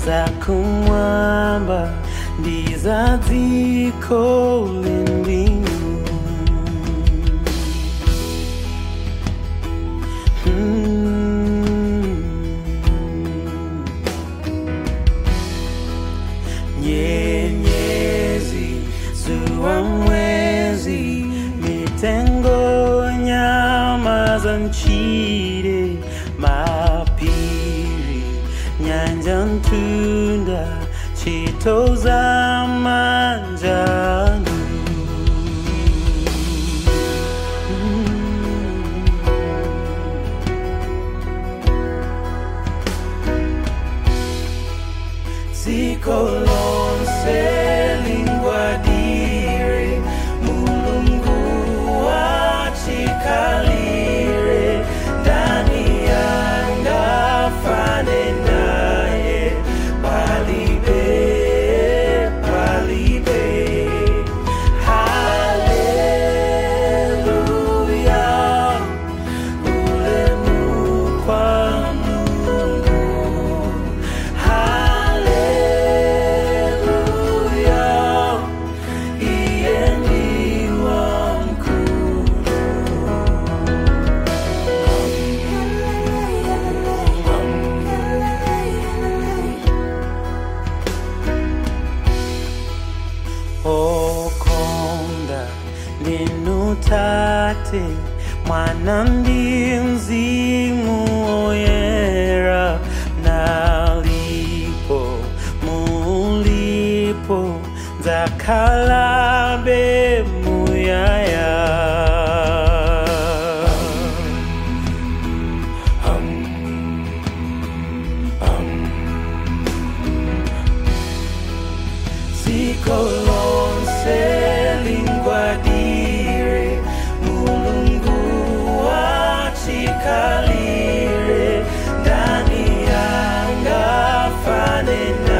za kumwamba ndi za dziko lindinu Mm. nyenyezi zuwa mwezi mitengo nyama za nchini mapiri nyanja ntunda chito za manjano Ziko lonse lingwadire mulungu wachikalire ndani yanga fane naye palibe palibe haleluya ulemukwa mungu haleluya iye ndiwa mkuu okonda ndinutate mwana ndi mzimu oyera nalipo mulipo nzakalabe muyaya Ziko lonse lingwadire mulungu wachikalire ndani yanga fane